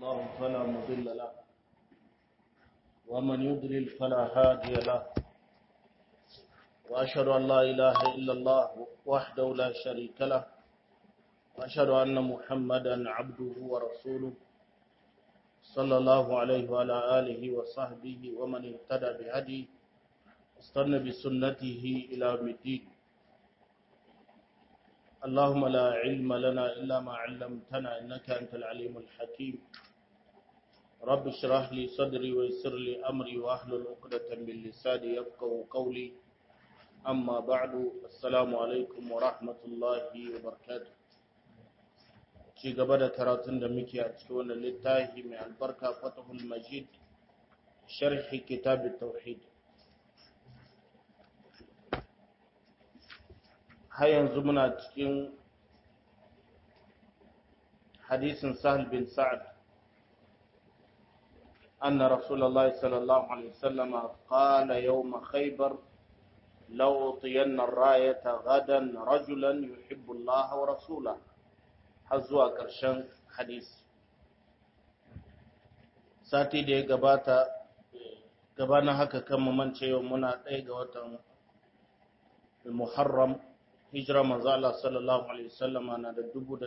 الله فلا مضل له ومن يضلل فلا هادي له وأشهد أن لا إله إلا الله وحده لا شريك له وأشهد أن محمدا عبده ورسوله صلى الله عليه وعلى آله وصحبه ومن اهتدى بهديه واستنى بسنته إلى يوم الدين اللهم لا علم لنا إلا ما علمتنا إنك أنت العليم الحكيم رب اشرح لي صدري ويسر لي أمري وأحلل عقدة من لساني يفقهوا قولي أما بعد السلام عليكم ورحمة الله وبركاته ci gaba da karatun da muke a cikin wannan littafi mai albarka fatahul majid sharhi kitab tauhid har yanzu muna cikin hadisin sahal bin sa'ad أن رسول الله صلى الله عليه وسلم قال يوم خيبر لو أطين الراية غدا رجلا يحب الله ورسوله har zuwa ƙarshen hadisi sati da ya gabata gabanin haka kan mamance yau muna ɗaya ga watan muharram hijira manzo Allah sallallahu alaihi wasallama na da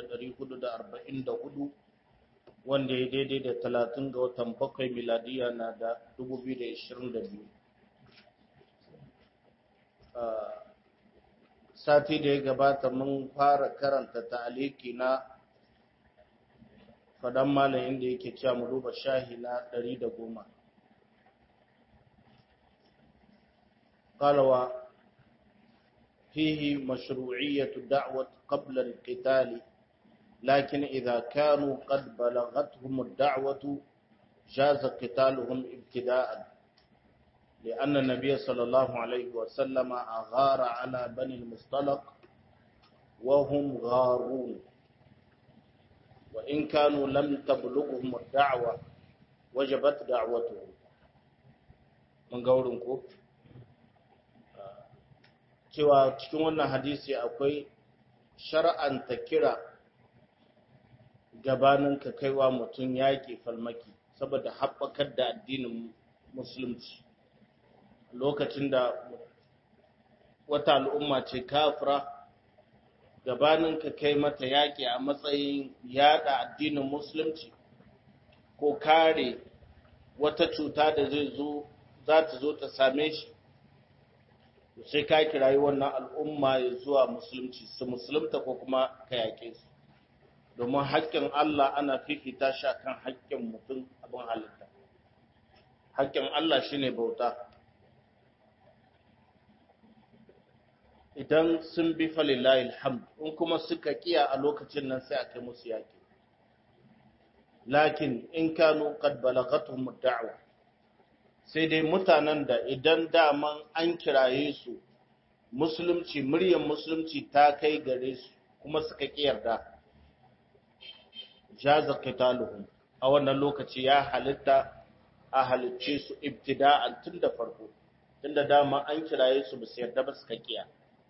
1444 wanda ya daidai da 30 ga watan bakwai miladiya na da 2022 sati da ya gabata mun fara karanta ta'aliki na fadan malayin da yake cewa mu duba shahi na 110 qalawa fihi mashru'iyyatu da'wat qabla al-qital lakin idha kanu qad balagathum ad-da'watu jaza qitaluhum ibtida'an لأن النبي صلى الله عليه وسلم أغار على بني المصطلق وهم غارون وإن كانوا لم تبلغهم الدعوة وجبت دعوتهم من قولنكم cewa cikin wannan hadisi akwai shar'anta kira gabanin ka kaiwa mutum yaƙi falmaki saboda haɓakar da addinin musulunci lokacin da wata al'umma ce kafira gabanin ka kai mata yaƙi a matsayin yada addinin musulunci ko kare wata cuta da zai zo za ta zo ta same shi sai ka kirayi wannan al'umma ya zuwa musulunci su musulunta ko kuma ka yaƙe su domin haƙƙin Allah ana fifita shi kan haƙƙin mutum abin halitta haƙƙin Allah shine bauta idan sun bi falillahi alhamd in kuma suka kiya a lokacin nan sai aka musu yaki lakin in kanu qad balagathum ad-da'wa sai dai mutanen da idan daman an kiraye su musulunci muryar musulunci ta kai gare su kuma suka kiyarda jaza qitaluhum a wannan lokaci ya halitta a halicce su ibtida'an tun da farko tunda dama an kiraye su ba su yarda ba suka kiya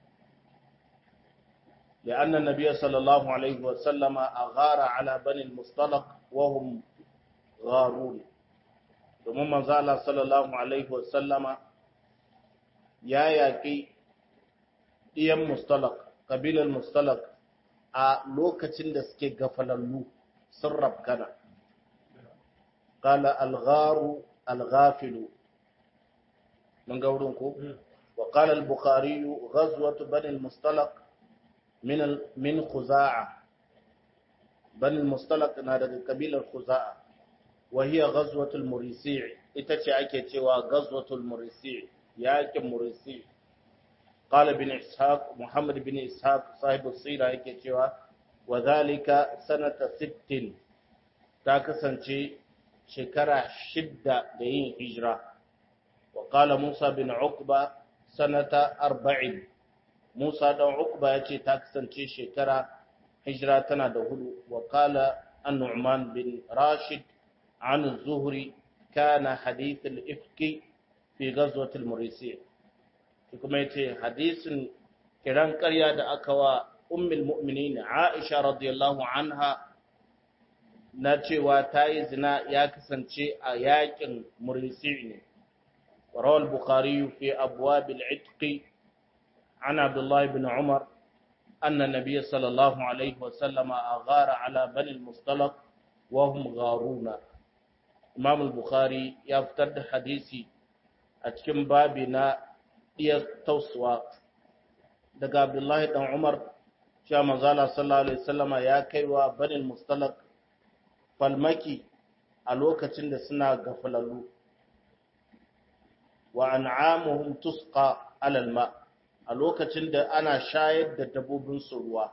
لأن النبي صلى الله عليه وسلم أغار على بني المصطلق وهم غارون domin manzala sallallahu alaihi wasallama ya yaƙi ɗiyan mustalak ƙabilar mustalak a lokacin da suke gafalallu sun rafkana ƙala algharu alghafilu mun ga wurin ko wa ƙala al-bukhari ghazwatu bani al-mustalak من من خزاعة بني المصطلق نادى قبيلة خزاعة وهي غزوة المريسيع itace ake cewa غزوة المريسيع yakin murisi قال ابن إسحاق محمد بن إسحاق صاحب السيرة yake cewa وذلك سنة ست ta kasance shekara shidda da yin hijira وقال موسى بن عقبة سنة أربعين Musa dan Uqba yace ta kasance shekara hijira tana da hudu wa qala an-Nu'man bin Rashid an az-Zuhri kana hadith al-ifki fi ghazwat al-Murisi kuma yace hadisin kiran ƙarya da aka wa ummul mu'minin Aisha radiyallahu anha na cewa ta yi zina ya kasance a yakin murisi ne rawal bukhari fi abwab al-itq an abdullah ibn umar anna nabiy sallallahu alaihi wa sallama aghara ala bani al-mustalaq wa hum gharuna imam al-bukhari ya fitar da hadisi a cikin babi na iya tausuwa daga abdullahi dan umar cewa manzala sallallahu alaihi wasallama ya kaiwa banin mustalak falmaki a lokacin da suna gafalallu wa an'amuhum tusqa alal ma a lokacin da ana shayar da dabbobin su ruwa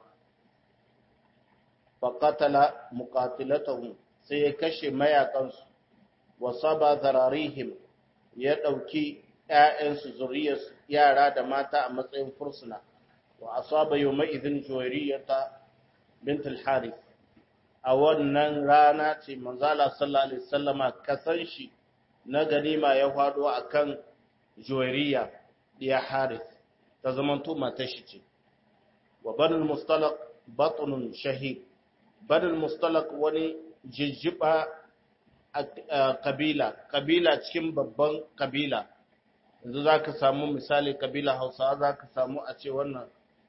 fa qatala muqatilatahum sai ya kashe mayakansu wa saba zararihim ya dauki ƴaƴansu zuriyarsu yara da mata a matsayin fursuna wa asaba yawma idhin juwayriyata bint al-harith a wannan rana ce manzala sallallahu alaihi wasallama kasan shi na ganima ya fado akan juwayriya diya harith ta zamanto matar shi ce wa banul mustalaq batnun shahid banul mustalaq wani jijjiba kabila kabila cikin babban kabila yanzu za ka samu misali kabila hausawa za ka samu a ce wannan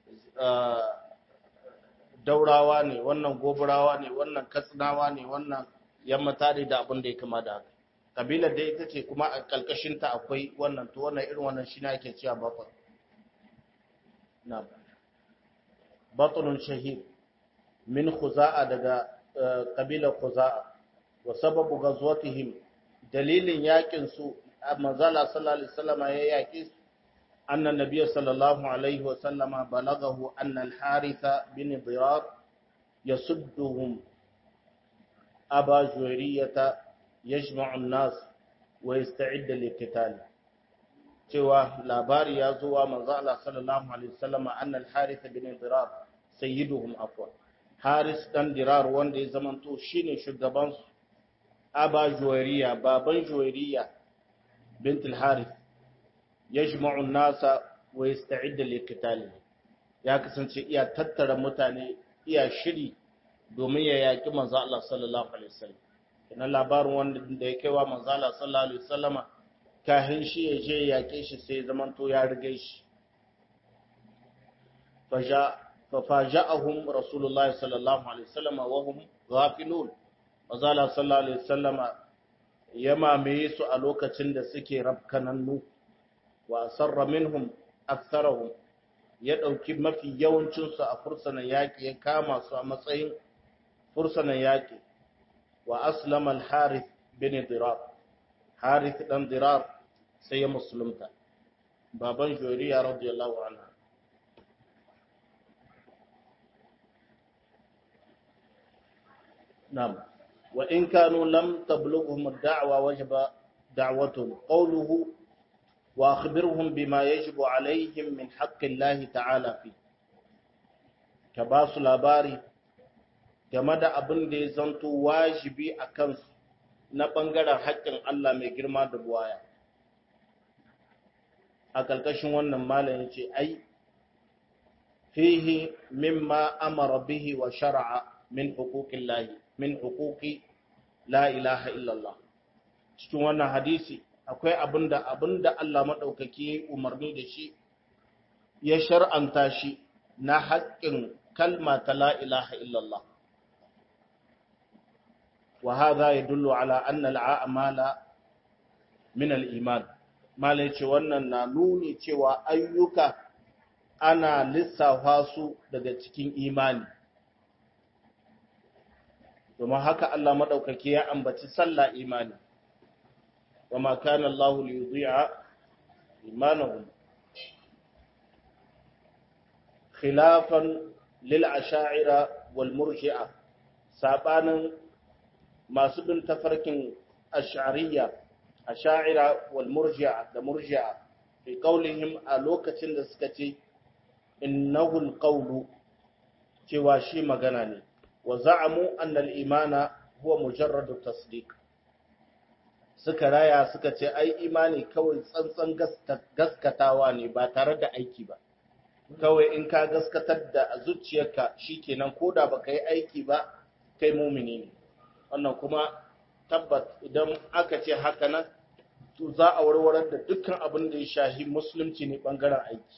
daurawa ne wannan goburawa ne wannan katsinawa ne wannan yammata ne da abin da ya kama da haka kabilar da ita ce kuma a kalkashinta akwai wannan to wannan irin wannan shi ne ake cewa baton na batonun shahid min khuza'a daga kabilar khuza'a wa sababu ghazwatihim dalilin yakin su manzala sallallahu alaihi wasallam ya yaki anna nabiyyi sallallahu alaihi wasallam balagahu anna al-haritha bin dirar yasudduhum aba juwayriyata yajma'u an-nas wa yasta'id liqital cewa labari ya zo wa manzala sallallahu alaihi wasallam anna al-haritha bin dirar sayyiduhum afwa haris dan dirar wanda ya zamanto shine shugaban su aba juwairiya baban juwairiya bint al-harith yajma'u an-nasa wa yasta'id liqital ya kasance iya tattara mutane iya shiri domin ya yaki manzo Allah sallallahu alaihi wasallam kana labarin wanda da ya kaiwa manzo Allah sallallahu alaihi wasallama kahin shi ya je yake shi sai zamanto ya rige shi faja ففاجأهم رسول الله صلى الله عليه وسلم وهم غافلون وزال صلى الله عليه وسلم يما ميسو a lokacin da suke rabkanannu wa asarra minhum aktharuhum ya dauki mafi yawancin su a fursanan yaki ya kama su a matsayin fursanan yaki wa aslama al-harith bin dirar harith dan dirar sai ya musulunta baban joriya radiyallahu anha نعم وإن كانوا لم تبلغهم الدعوة وجب دعوتهم قوله وأخبرهم بما يجب عليهم من حق الله تعالى فيه كباس labari game da abin da ya zanto wajibi a kansu na ɓangaren haƙƙin Allah mai girma da buwaya. A ƙarƙashin wannan malam ya ce, Ai, fihi mimma amara bihi wa shara'a min hukukin lahi. min hukuki la ilaha illallah cikin wannan hadisi akwai abinda abinda Allah madaukaki umarni da shi ya shar'anta shi na haƙƙin kalma ta la ilaha illallah wa hadha yadullu ala anna al-a'mala min al-iman malai ce wannan na nuni cewa ayyuka ana lissafa su daga cikin imani domin haka Allah maɗaukaki ya ambaci sallah imani wa ma kana Allah li yudhi'a imanahum khilafan lil asha'ira wal murji'a sabanin masu bin tafarkin ash'ariyya asha'ira wal murji'a da murji'a fi qaulihim a lokacin da suka ce innahu al qawlu cewa shi magana ne وزعموا أن الإيمان هو مجرد التصديق suka raya suka ce ai imani kawai tsantsan gaskatawa ne ba tare da aiki ba kawai in ka gaskatar da zuciyarka shikenan koda baka yi aiki ba kai mumini ne wannan kuma tabbat idan aka ce haka nan to za a warware da dukkan abin da ya shahi musulunci ne bangaren aiki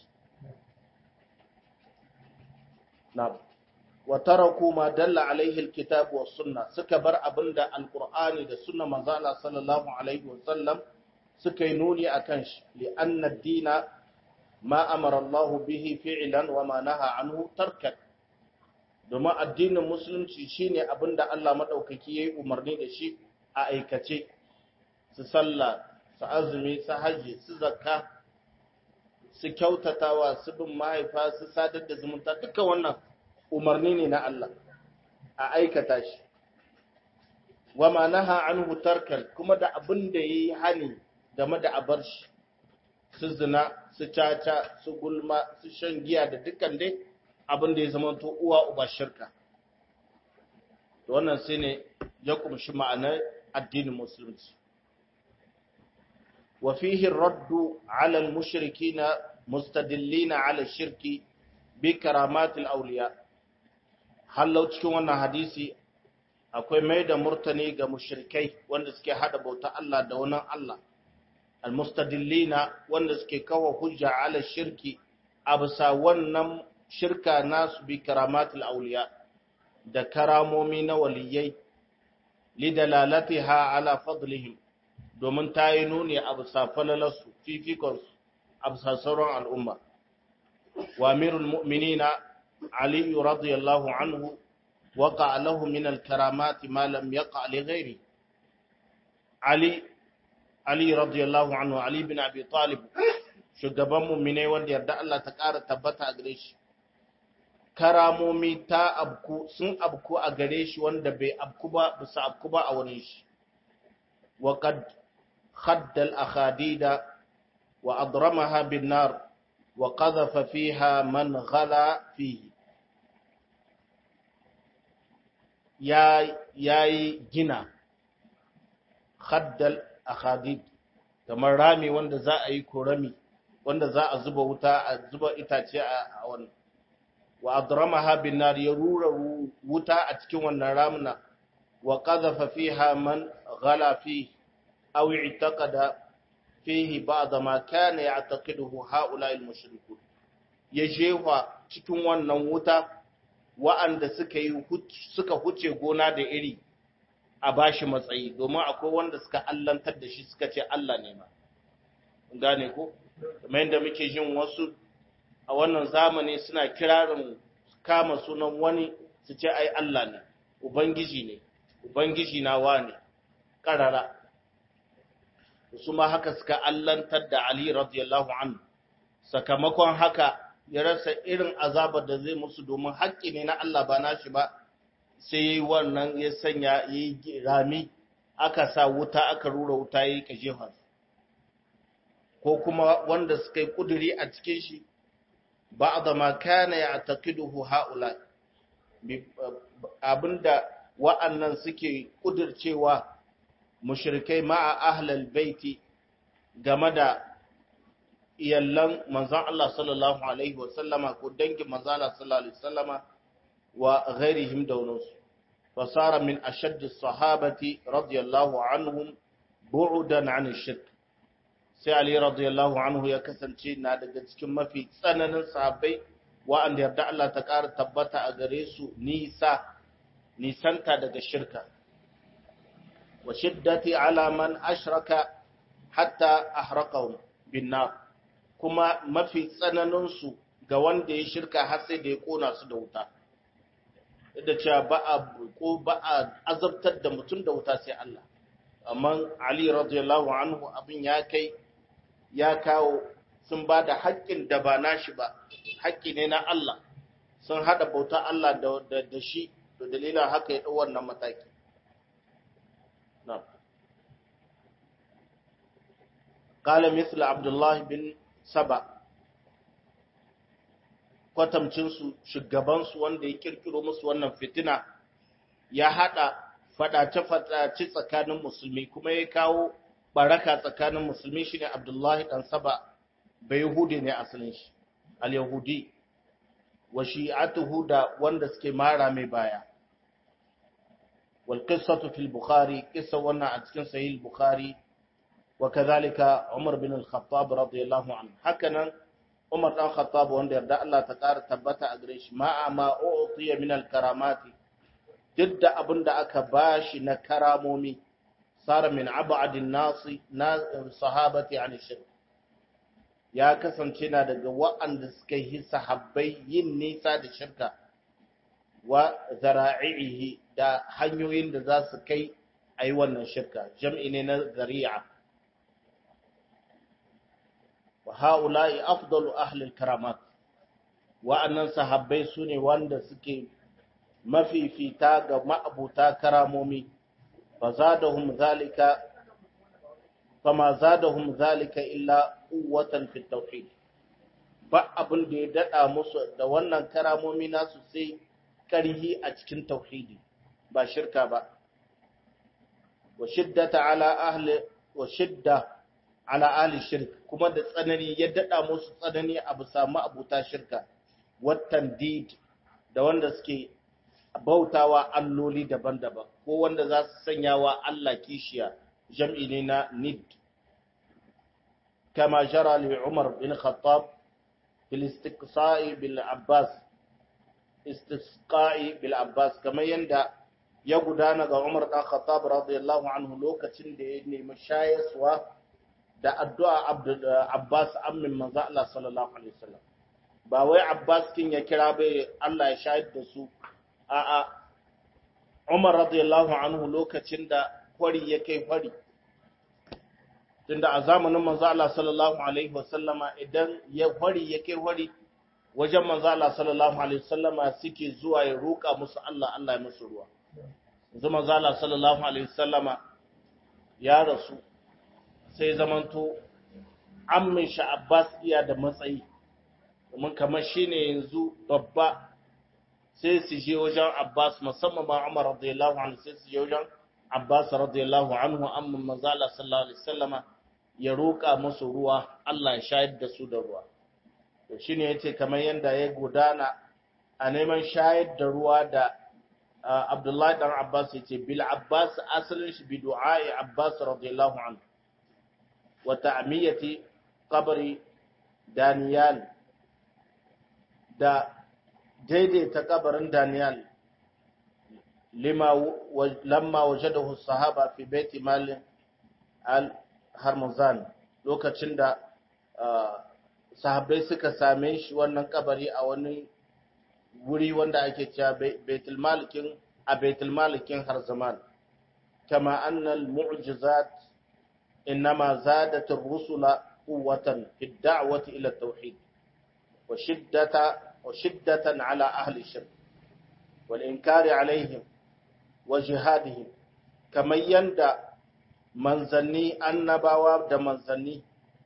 na wa taraku ma dalla alaihi alkitab wa sunna suka bar abinda alqur'ani da sunna manzo Allah sallallahu alaihi wasallam suka yi nuni akan shi li anna ad-dina ma amara Allah bihi fi'lan wa ma naha anhu tarkan domin addinin musulunci shine abinda Allah madaukaki yayi umarni da shi a aikace su sallah su azumi su haji su zakka su kyautatawa su bin mahaifa su sadar da zumunta duka wannan umarni ne na Allah a aikata shi wa ma naha anhu tarkan kuma da abin da yayi hani game da abar shi su zina su caca su gulma su shan giya da dukkan dai abin da ya zama to uwa uba shirka to wannan sai ne ya kumshi ma'anar addinin musulunci wa fihi raddu ala al-mushrikina mustadillina ala shirki bi karamatil awliya hallau cikin wannan hadisi akwai mai da murtani ga mushrikai wanda suke hada bauta Allah da wani Allah almustadillina wanda suke kawo hujja ala shirki a bisa wannan shirka nasu bi karamatul auliya da karamomi na waliyai lidalalatiha ala fadlihim domin ta yi nuni a bisa falalarsu fifikonsu a bisa sauran al'umma wa amirul mu'minina علي رضي الله عنه وقع له من الكرامات ما لم يقع لغيره علي علي رضي الله عنه علي بن ابي طالب shugaban mu'minai wanda yarda Allah ta ƙara tabbata a gare shi karamomi ta abku sun abku a gare shi wanda bai abku ba bisa abku ba a wani shi wa qad khadda al akhadida wa adramaha bin nar wa qadhafa fiha man ghala fihi ya yayi gina khaddal akhadid kamar rami wanda za a yi korami wanda za a zuba wuta a zuba itace a wannan wa adramaha bin nar ya rura wuta a cikin wannan ramuna wa qadhafa fiha man ghala fi aw i'taqada fihi ba'd ma kana ya'taqiduhu haula al-mushrikun ya jefa cikin wannan wuta wa'anda suka yi suka huce gona da iri a bashi matsayi domin akwai wanda suka allantar da shi suka ce Allah ne ma gane ko kamar yadda muke jin wasu a wannan zamani suna kirarin kama sunan wani su ce ai Allah ne ubangiji ne ubangiji na wane karara su ma haka suka allantar da Ali radiyallahu anhu sakamakon haka ya rasa irin azabar da zai musu domin haƙƙi ne na Allah ba nashi ba sai yayi wannan ya sanya yayi rami aka sa wuta aka rura wuta yayi kajefa ko kuma wanda suka yi kuduri a cikin shi ba'da ma kana ya'taqiduhu haula abinda wa'annan suke kudircewa mushrikai ma'a ahlal baiti game da iyallan manzon Allah sallallahu alaihi wasallama ko dangin manzon Allah sallallahu alaihi wasallama wa ghairihim daunus fasara min ashadd as-sahabati radiyallahu anhum bu'dan 'an ash-shirk sai Ali radiyallahu anhu ya kasance na daga cikin mafi tsananin sahabbai wa'anda yarda Allah ta ƙara tabbata a gare su nisa nisanta daga shirka wa shiddati ala man ashraka hatta ahraqahum bin nar kuma mafi tsananin su ga wanda ya shirka har sai da ya kona su da wuta da cewa ba a ko ba a azabtar da mutum da wuta sai Allah amma Ali radiyallahu anhu abin ya kai ya kawo sun ba da haƙƙin da ba nashi ba haƙƙi ne na Allah sun haɗa bauta Allah da da shi da dalilin haka ya ɗau wannan mataki قال مثل عبد الله بن سبا kwatamcinsu shugabansu wanda ya kirkiro musu wannan fitina ya haɗa faɗace-faɗace tsakanin musulmi kuma ya kawo baraka tsakanin musulmi shine Abdullahi dan Saba bai Yahudi ne asalin shi al-Yahudi wa shi'atuhu da wanda suke mara mai baya wal qissatu fil bukhari qissa wannan a cikin sahih bukhari wa kadhalika umar bin al-khattab radiyallahu anhu hakanan umar dan khattab wanda yarda Allah ta ƙara tabbata a gare shi ma ma u'tiya min al-karamati duk da abinda aka bashi na karamomi sara min abadin nasi na sahabati an shirk ya kasance na daga wa'anda suka yi sahabbai yin nisa da shirka wa zara'ihi da hanyoyin da za su kai a yi wannan shirka jam'i ne na zari'a wa ha'ula'i afdalu ahlil karamat wa'annan sahabbai su ne wanda suke mafifita ga ma'abuta karamomi fa zadahum zalika fama zadahum zalika illa quwwatan fi tauhid ba abin da ya dada musu da wannan karamomi nasu sai karhi a cikin tauhidi ba shirka ba wa shiddata ala ahli wa shidda ala ahli shirk kuma da tsanani ya dada musu tsanani a bisa abuta shirka watan did da wanda suke bautawa alloli daban-daban ko wanda za su sanya wa Allah kishiya jam'i ne na nid كما جرى لعمر بن الخطاب في الاستقصاء بالعباس استسقاء بالعباس كما يندى ya gudana ga Umar dan Khattab radiyallahu anhu lokacin da ya nemi shayaswa da addu'a Abbas ammin manzo Allah sallallahu alaihi wasallam ba wai Abbas kin ya kira bai Allah ya shayar da su a'a Umar radiyallahu anhu lokacin da kwari ya kai kwari tunda a zamanin manzo Allah sallallahu alaihi wasallama idan ya hori ya kai hori wajen manzo Allah sallallahu alaihi wasallama suke zuwa ya roƙa musu Allah Allah ya musu ruwa yanzu manzo Allah sallallahu alaihi wasallama ya rasu sai zamanto ammin shi Abbas iya da matsayi domin kamar shine yanzu babba sai su je wajen Abbas musamman ma Umar radiyallahu anhu sai su je wajen Abbas radiyallahu anhu amman manzo Allah sallallahu alaihi wasallama ya roƙa musu ruwa Allah ya shayar da su da ruwa to shine yace kamar yanda ya gudana a neman shayar da ruwa da Abdullahi dan Abbas yace bil Abbas asalin shi bi du'a'i Abbas radiyallahu anhu wa ta'miyati qabri Daniel da daidaita kabarin Daniel lima lamma wajadahu sahaba fi baiti mal al Harmuzan lokacin da sahabbai suka same shi wannan kabari a wani wuri wanda ake cewa Baitul Malikin a Baitul Malikin Harzaman kama annal mu'jizat inma zadat ar-rusula quwwatan fi ad-da'wati ila at-tauhid wa shiddata wa shiddatan ala ahli shirk wal inkari alaihim wa jihadihim kamar yanda manzanni annabawa da manzanni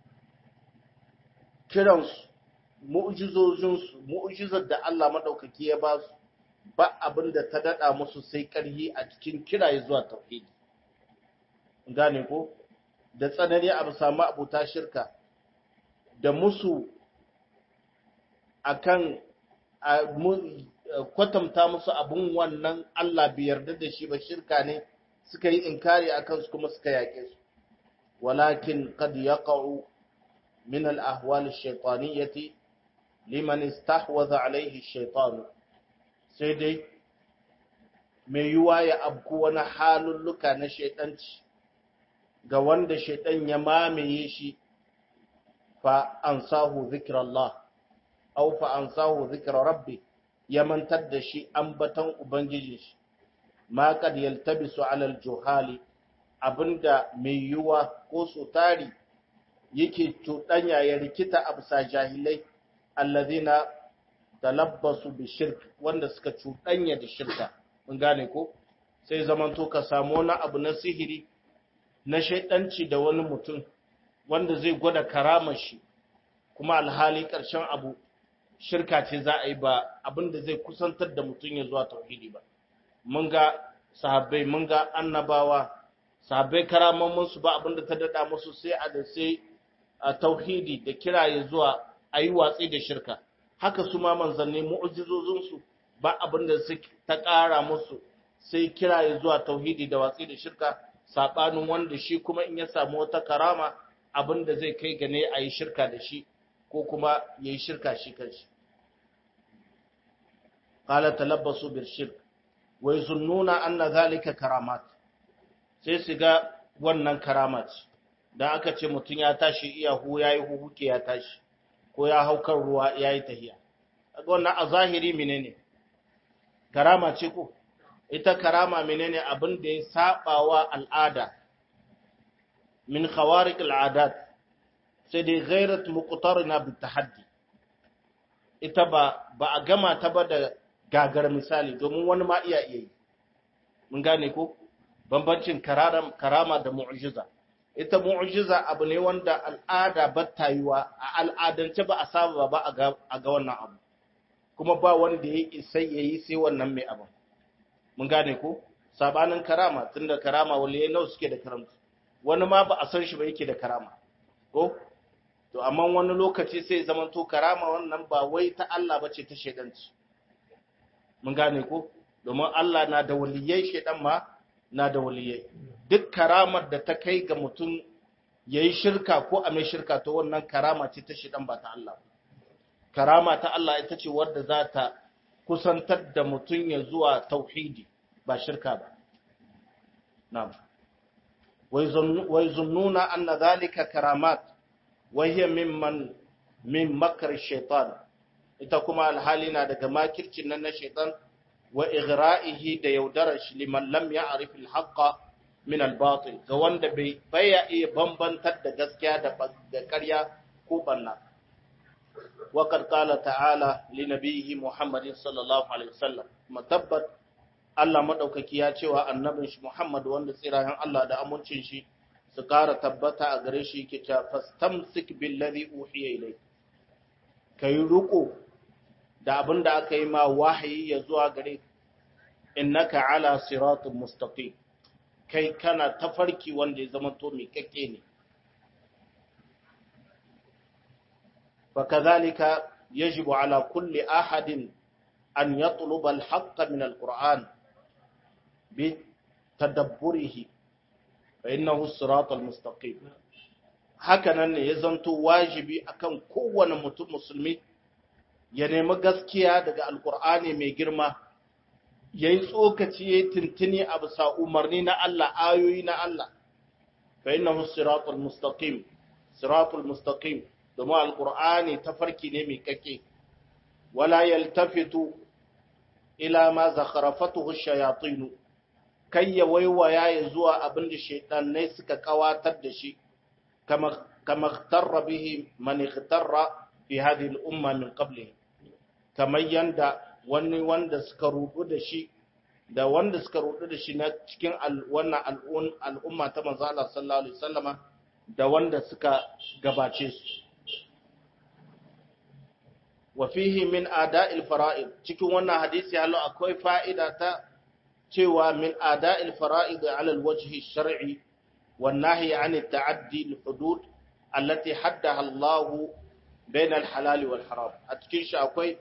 kiransu mu'jizojinsu mu'jizar da Allah maɗaukaki ya ba su ba abin da ta daɗa musu sai ƙarhi a cikin kiraye zuwa tauhidi gane ko da tsanani a bisa ma'abuta shirka da musu akan kwatanta musu abin wannan Allah bai yarda da shi ba shirka ne suka yi inkari akan su kuma suka yaƙe su walakin qad yaqa'u min al-ahwal ash-shaytaniyyati liman istahwaza alayhi ash-shaytan sai dai mai yuwa ya abku wani halulluka na shaytanci ga wanda shaytan ya mamaye shi fa ansahu zikrallah aw fa ansahu zikra rabbi ya mantar da shi ambaton ubangiji shi ma kad yaltabisu ala aljuhali abinda mai yuwa ko su tari yake tudanya ya rikita a bisa jahilai allazina talabbasu bi shirk wanda suka cudanya da shirka mun gane ko sai zamanto ka samu wani abu na sihiri na shaidanci da wani mutum wanda zai gwada karamar shi kuma alhali ƙarshen abu shirka ce za a yi ba abinda zai kusantar da mutum ya zuwa tauhidi ba mun ga sahabbai mun ga annabawa sahabbai karaman su ba abinda ta dada musu sai a da sai a tauhidi da kiraye zuwa a yi watsi da shirka haka su ma manzanni mu'jizozin su ba abinda su ta ƙara musu sai kira ya zuwa tauhidi da watsi da shirka sabanin wanda shi kuma in ya samu wata karama abinda zai kai ga ne a yi shirka da shi ko kuma ya yi shirka shi kanshi qala talabbasu bil shirk wa yazunnuna anna zalika karamat sai su ga wannan karamat dan aka ce mutun ya tashi iya hu yayi huhuke ya tashi ko ya hau kan ruwa yayi tahiya kaga wannan a zahiri menene karama ce ko ita karama menene abin da ya sabawa al'ada min khawariq al'adat sai dai ghairat muqtarina bit tahaddi ita ba ba a gama ta ba da gagar misali domin wani ma iya iya yi mun gane ko bambancin karama da mu'jiza ita mu'jiza abu ne wanda al'ada ba ta yiwa a al'adance ba a saba ba a ga wannan abu kuma ba wanda ya isa yayi sai wannan mai abu mun gane ko sabanin karama tunda karama waliyai nawa suke da karamci wani ma ba a san shi ba yake da karama ko to amma wani lokaci sai zaman to karama wannan ba wai ta Allah bace ta shedanci mun gane ko domin Allah na da waliyai shedan ma na da waliyai duk karamar da ta kai ga mutum yayi shirka ko a mai shirka to wannan karama ce ta shedan ba ta Allah karama ta Allah ita ce wadda za ta kusantar da mutum ya zuwa tauhidi ba shirka ba na'am wai zunnuna anna zalika karamat wa hiya mimman min makar shaitan ita kuma alhali na daga makircin nan na shaitan wa ighra'ihi da yaudarar shi liman lam ya'rif al-haqqa min al-batil ga wanda bai baya iya bambantar da gaskiya da da ƙarya ko banna wa qad qala ta'ala li nabiyhi muhammadin sallallahu alaihi wasallam matabbat Allah madaukaki ya cewa annabin shi Muhammad wanda tsirayen Allah da amincin shi su ƙara tabbata a gare shi yake cewa fastamsik billazi uhiya ilayk kai ruko da abin da aka yi ma wahayi ya zuwa gare innaka ala siratul mustaqim kai kana tafarki wanda ya zama to mai kakke ne fakadhalika yajibu ala kulli ahadin an yatluba al-haqqa min al-qur'an bi tadabburihi fa innahu siratul mustaqim hakanan ne ya zanto wajibi akan kowane mutum musulmi ya nemi gaskiya daga alkur'ani mai girma ya yi tsokaci ya yi tintini a bisa umarni na Allah ayoyi na Allah fa innahu siratul mustaqim siratul mustaqim domin alkur'ani tafarki ne mai kake wala yaltafitu ila ma zakharafatuhu shayatin kai ya waiwaya ya zuwa abin da shaydannai suka kawatar da shi kama kama ikhtarra bihi man ikhtarra fi hadhihi al-umma min qablihi kamar yanda wani wanda suka rudu da shi da wanda suka rudu da shi na cikin wannan al'umma ta manzo Allah sallallahu alaihi wasallama da wanda suka gabace su wa fihi min ada'il fara'id cikin wannan hadisi hallo akwai fa'ida ta cewa min ada'il fara'id ala alwajhi shar'i wan nahyi 'an at-ta'addi al-hudud allati haddaha Allah bayna al-halal wal haram a cikin shi akwai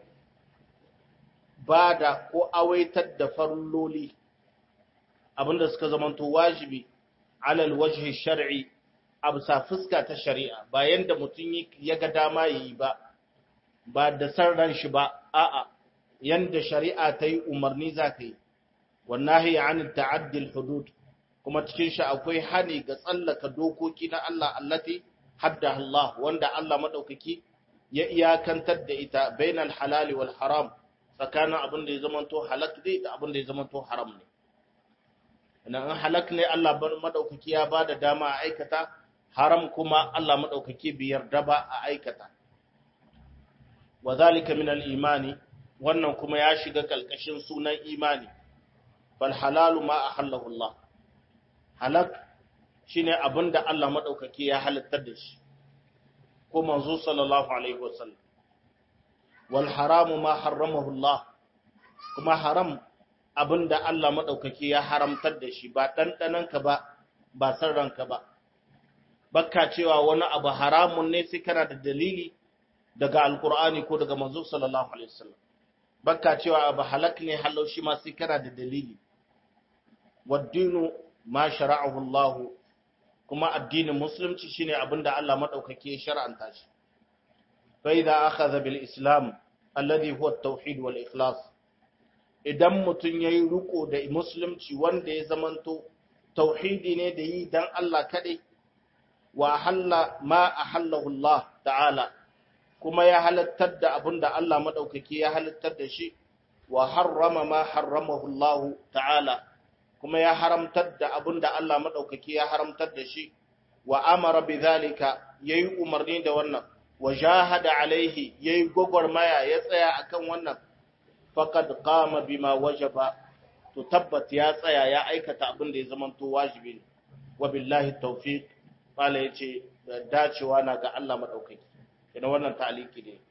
bada ko awaitar da farloli abinda suka zamanto wajibi ala alwajhi shar'i absa fuska ta shari'a bayan da mutum ya ga dama yi ba ba da sarran shi ba a'a yanda shari'a ta yi umarni za ka yi wallahi an ta'addil hudud kuma cikin shi akwai hani ga tsallaka dokoki na Allah allati hadda Allah wanda Allah madaukaki ya iyakantar da ita bainal halali wal haram tsakanin abin da ya zamanto halak ne da abin da ya zamanto haram ne idan halak ne Allah madaukaki ya bada dama a aikata haram kuma Allah madaukaki bai yarda ba a aikata wa zalika min al-imani wannan kuma ya shiga kalkashin sunan imani fal halalu ma ahallahu Allah halak shine abinda Allah madaukaki ya halittar da shi ko manzo sallallahu alaihi wasallam wal haramu ma harramahu Allah kuma haram abinda Allah madaukaki ya haramtar da shi ba dandanan ka ba ba san ranka ba bakka cewa wani abu haramun ne sai kana da dalili daga alkur'ani ko daga manzo sallallahu alaihi wasallam bakka cewa abu halak ne halau shi ma sai kana da dalili waddinu ma shara'ahu Allah kuma addinin musulunci shine abinda Allah madaukake ya shar'anta shi fa idza akhadha bil islam alladhi huwa at-tauhid wal ikhlas idan mutun yayi riko da musulunci wanda ya zamanto tauhidi ne da yi dan Allah kadai wa halla ma ahallahu Allah ta'ala kuma ya halattar da abinda Allah madaukake ya halattar da shi wa harrama ma harramahu Allah ta'ala kuma ya haramtar da abinda Allah madaukake ya haramtar da shi wa amara bidhalika yayi umarni da wannan wa jahada alaihi yayi gogormaya ya tsaya akan wannan faqad qama bima wajaba to tabbat ya tsaya ya aikata abinda ya zamanto wajibi ne wa billahi tawfiq mala yace dacewa na ga Allah madaukaki ina wannan ta'aliki ne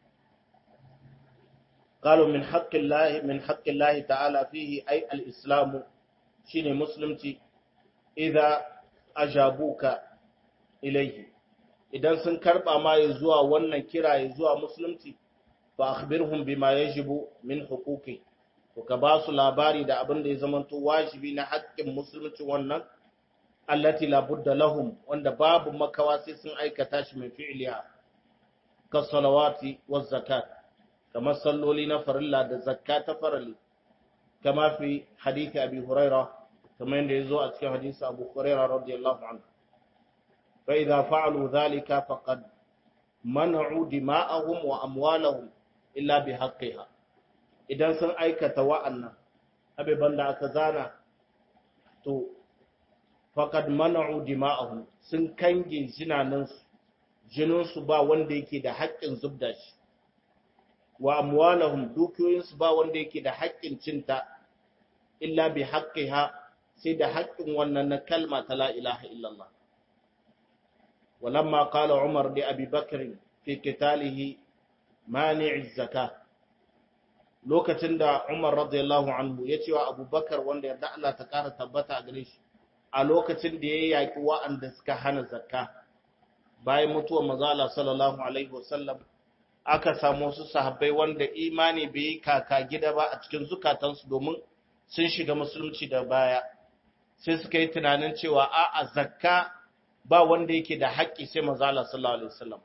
قالوا من حق الله من حق الله تعالى فيه أي الإسلام شين مسلمتي إذا أجابوك إليه idan sun karba ma ya zuwa wannan kira ya zuwa musulunci fa akhbirhum bima yajibu min huquqi to ka ba su labari da abin da ya zamanto wajibi na haƙƙin musulunci wannan allati la budda lahum wanda babu makawa sai sun aikata shi min fi'liha ka salawati waz zakat kamar salloli na farilla da zakka ta farali kama fi hadithi abi huraira kamar yadda ya zo a cikin hadisi abu huraira radiyallahu anhu fa idza fa'alu dhalika faqad man'u dima'ahum wa amwalahum illa bi haqqiha idan sun aikata wa'annan abiban da aka zana to faqad man'u dima'ahum sun kange jinanansu jininsu ba wanda yake da haƙƙin zubda shi wa amwalahum dukiyoyinsu ba wanda yake da haƙƙin cinta illa bi haqqiha sai da haƙƙin wannan na kalma ta la ilaha illallah walamma qala umar li abi bakr fi qitalihi mani'i zakah lokacin da umar radiyallahu anhu ya ce wa abubakar wanda yarda Allah ta ƙara tabbata a gare shi a lokacin da ya yaƙi wa'anda suka hana zakka bayan mutuwar manzo sallallahu alaihi wasallam aka samu wasu sahabbai wanda imani bai yi kaka gida ba a cikin zukatansu domin sun shiga musulunci da baya sai suka yi tunanin cewa a a zakka ba wanda yake da haƙƙi sai mazala sallallahu alaihi wasallam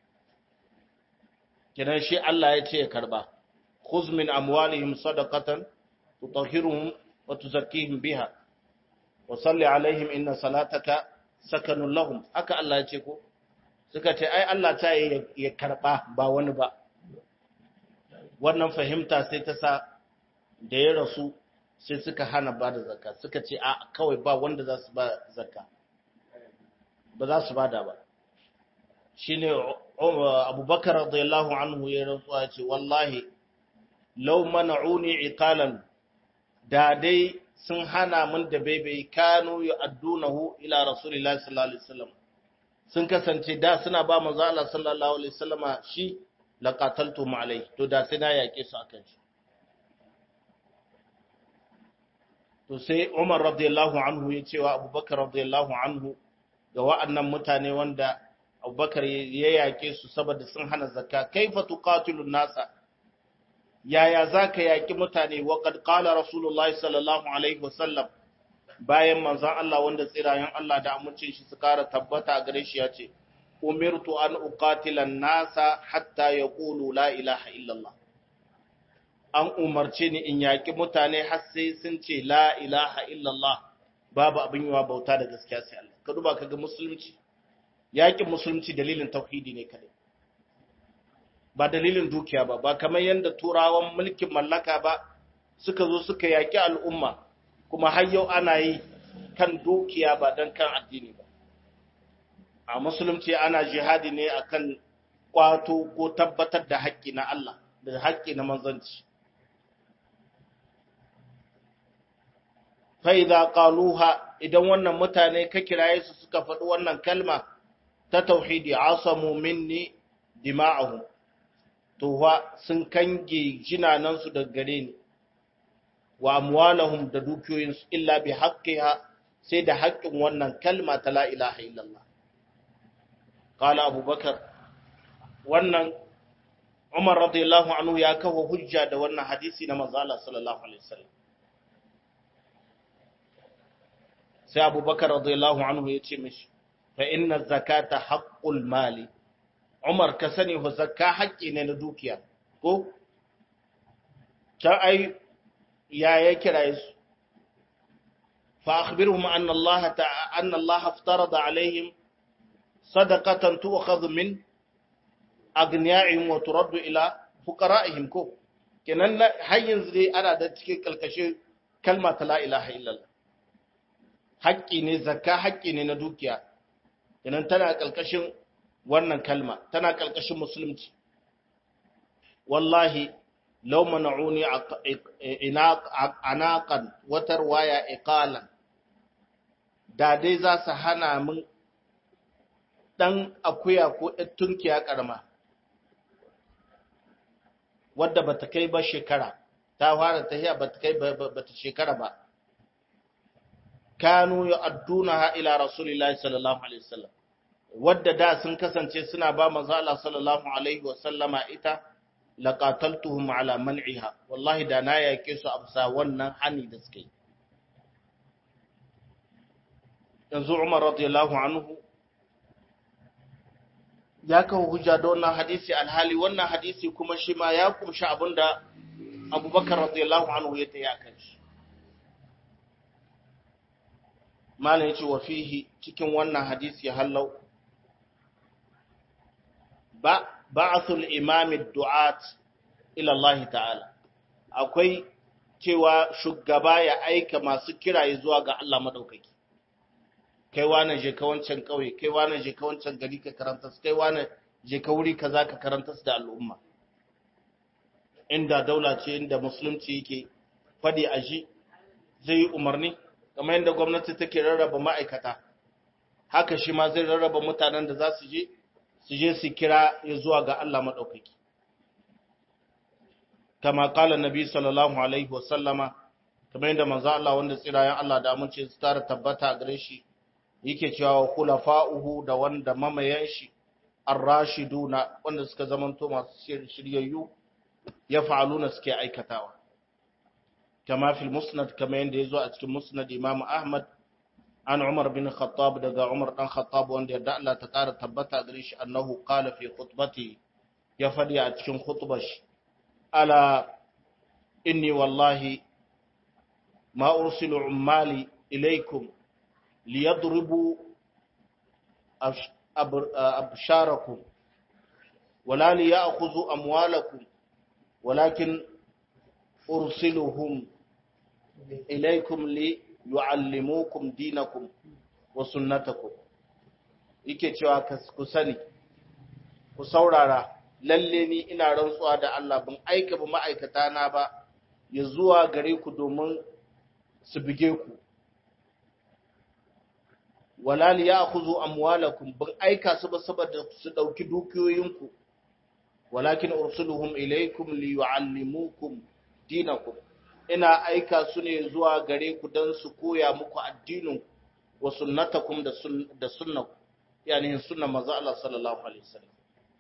kidan shi Allah ya ce ya karba khuz min amwalihim sadaqatan tutahhiruhum wa tuzakkihim biha wa salli alaihim inna salataka sakanun lahum haka Allah ya ce ko suka ce ai Allah ta yi ya karba ba wani ba wannan fahimta sai ta sa da ya rasu sai suka hana ba da zakka suka ce a kawai ba wanda za su ba zakka ba za su bada ba shine abubakar radiyallahu anhu ya rantsuwa ce wallahi law mana'uni iqalan da dai sun hana min da baibai kanu yu'addunahu ila rasulillahi sallallahu alaihi wasallam sun kasance da suna ba manzo Allah sallallahu alaihi wasallama shi laqataltum alai to da sai na yake su akan shi to sai Umar radiyallahu anhu ya cewa Abubakar radiyallahu anhu ga wa'annan mutane wanda Abubakar ya yake su saboda sun hana zakka kaifa tuqatilun nasa yaya zaka yaki mutane wa qad qala rasulullahi sallallahu alaihi wasallam bayan manzon Allah wanda tsirayen Allah da amincin shi su kara tabbata a gare shi ya ce umirtu an uqatila nasa hatta yaqulu la ilaha illallah an umarce ni in yaki mutane har sai sun ce la ilaha illallah babu abin yawa bauta da gaskiya sai Allah ka duba kaga musulunci yakin musulunci dalilin tauhidi ne kadai ba dalilin dukiya ba ba kamar yanda turawan mulkin mallaka ba suka zo suka yaki al'umma kuma har yau ana yi kan dukiya ba don kan addini ba a musulunci ana jihadi ne akan kwato ko tabbatar da haƙƙi na Allah da haƙƙi na manzanci fa'iza ƙaluha idan wannan mutane ka kiraye su suka faɗi wannan kalma ta tauhidi asamu minni dima'ahu to sun kange jinanansu daga gare ni wa amwalahum da dukiyoyinsu illa bi haqqiha sai da haƙƙin wannan kalma ta la ilaha illallah qala abubakar wannan umar radiyallahu anhu ya kawo hujja da wannan hadisi na manzo Allah sallallahu alaihi wasallam sai abubakar radiyallahu anhu ya ce mishi fa inna zakata haqqul mali umar ka sani ho zakka haƙƙi ne na dukiya ko ta ai ya ya kira su fa akhbirhum anna allah ta'ala anna allah aftarada alaihim sadaqatan tu'khadhu min agniyaihim wa turaddu ila fuqara'ihim ko kenan har yanzu dai ana da cikin kalkashe kalma ta la ilaha illallah haƙƙi ne zakka haƙƙi ne na dukiya kenan tana kalkashin wannan kalma tana kalkashin musulunci wallahi law mana'uni anaqan watar waya iqalan da dai za su hana min dan akuya ko tunkiya karma wadda bata kai ba shekara ta fara tahiya bata kai bata shekara ba kanu yu'addunaha ila rasulillahi sallallahu alaihi wasallam wadda da sun kasance suna ba manzo Allah sallallahu alaihi wasallama ita laqataltuhum ala man'iha wallahi da na yake su absa wannan hani da suke yanzu Umar radiyallahu anhu ya kawo hujja da wannan hadisi alhali wannan hadisi kuma shi ma ya kumshi abinda Abubakar radiyallahu anhu ya ta yakan shi malam yace wa fihi cikin wannan hadisi hallau ba ba'athul imam ad-du'at ila Allah ta'ala akwai cewa shugaba ya aika masu kiraye zuwa ga Allah madaukaki kai wane je ka wancan kauye kai wane je ka wancan gari ka karanta kai wane je ka wuri kaza ka karanta da al'umma inda daula ce inda musulunci yake fadi a shi zai yi umarni kamar yadda gwamnati take rarraba ma'aikata haka shi ma zai rarraba mutanen da za su je su je su kira ya zuwa ga Allah maɗaukaki kama kala nabi sallallahu alaihi wasallama kamar yadda manzo Allah wanda tsirayen Allah da amince su tara tabbata gare shi yake cewa khulafa'uhu da wanda mamayan shi ar-rashiduna wanda suka zamanto masu shiryayyu ya fa'aluna suke aikatawa kama fil musnad kama yanda yazo a cikin musnad Imam Ahmad an Umar bin Khattab daga Umar dan Khattab wanda yadda Allah ta kara tabbata gare shi annahu qala fi khutbati ya fadi a cikin khutbar shi ala inni wallahi ma ursilu ummali ilaykum liyadribu absharakum wala liyakhudhu amwalakum walakin ursiluhum ilaykum li yu'allimukum dinakum wa sunnatakum yake cewa ku sani ku saurara lalle ni ina rantsuwa da Allah ban aika ba ma'aikata na ba ya zuwa gare ku domin su bige ku wala li ya'khudhu amwalakum ban aika su ba saboda su dauki dukiyoyinku walakin ursuluhum ilaykum li yu'allimukum dinakum ina aika su ne zuwa gare ku don su koya muku addinin wa sunnatakum da sun da sunnaku yani sunnan manzo Allah sallallahu alaihi wasallam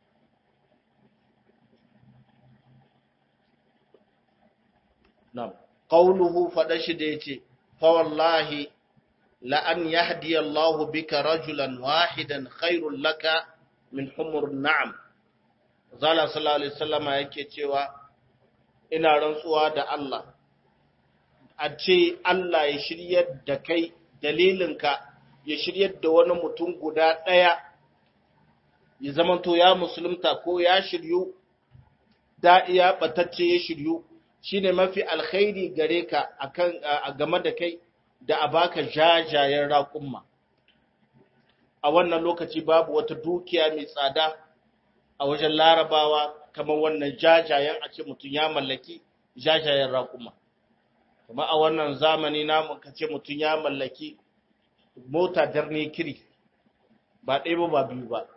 na'am qawluhu fadashi da yace fa wallahi la an yahdi Allahu bika rajulan wahidan khairul laka min humur na'am zala sallallahu alaihi wasallama yake cewa ina rantsuwa da Allah a ce Allah ya shiryar da kai dalilinka ya shiryar da wani mutum guda ɗaya ya zamanto ya musulunta ko ya shiryu da iya batacce ya shiryu shine mafi alkhairi gare ka akan a game da kai da a baka jajayen raƙumma a wannan lokaci babu wata dukiya mai tsada a wajen larabawa kamar wannan jajayen a ce mutum ya mallaki jajayen raƙuma kuma a wannan zamani namu ka ce mutum ya mallaki mota darne kiri ba ɗaya ba ba biyu ba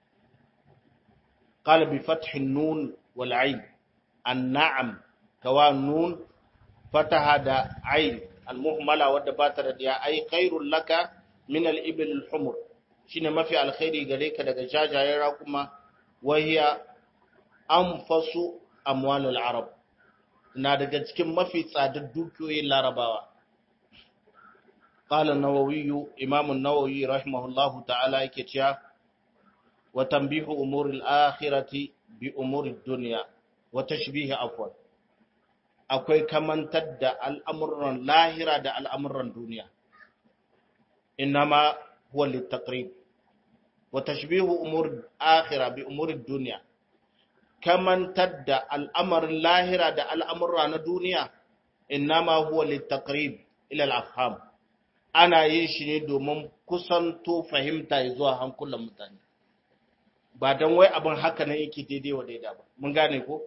qala bi fathin nun wal ain an na'am kawa nun fataha da ain al muhmala wadda ba ta da ya ai khairul laka min al ibil al humur shine mafi alkhairi gare ka daga jajayen raƙuma wahiya anfasu amwalul arab na daga cikin mafi tsadar dukiyoyin larabawa قال النووي إمام النووي رحمه الله تعالى كتيا وتنبيه أمور الآخرة بأمور الدنيا وتشبيه عفوا akwai kamantar da al'amuran lahira da al'amuran duniya, inama huwa littakrib, wa tashbihu umur akhira bi umurin duniya, kamantar da al'amarin lahira da al'amurra na duniya, inama huwa littakrib ilal afham, ana yin shi ne domin kusanto fahimta zuwa hankulan mutane, ba don wai abin haka ne yake daidai wa daida ba, mun gane ko?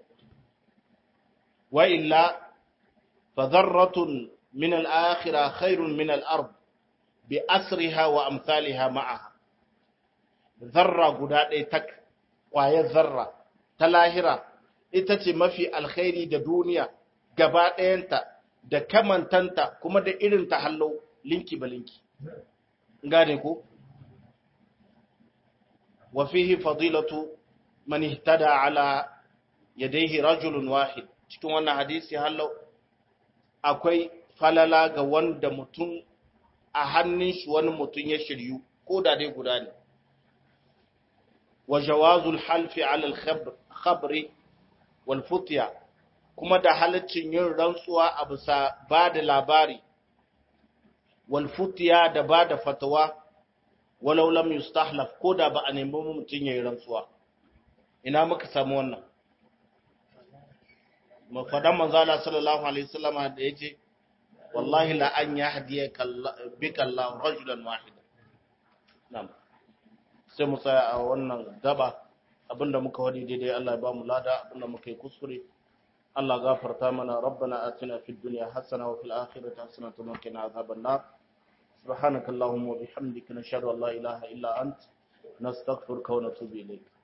وإلا فذرة من الآخرة خير من الأرض بأسرها وأمثالها معها ذرة قداد تك وهي ذرة تلاهرة itace mafi alkhairi da duniya gaba ɗayanta da kamantanta kuma da irin ta hallo linki ba linki gane ko wa fihi fadilatu man ihtada ala yadayhi rajulun wahid cikin wannan hadisi hallau akwai falala ga wanda mutum a hannun shi wani mutum ya shiryu ko da dai guda ne wa jawazul halfi ala al-khabri wal futya kuma da halaccin yin rantsuwa a bisa ba da labari wal futya da ba da fatawa walau lam yustahlaf ko da ba a nemi mutum yayin rantsuwa ina muka samu wannan mafadan manzala sallallahu alaihi wasallama da yace wallahi la an yahdiyaka bika Allah rajulan wahida na'am sai mu tsaya a wannan gaba abinda muka wadi daidai Allah ya ba mu lada abinda muka yi kuskure Allah gafarta mana rabbana atina fid dunya hasana wa fil akhirati hasanatan wa qina adhaban nar subhanakallahumma wa bihamdika nashhadu an la ilaha illa ant nastaghfiruka wa natubu ilayk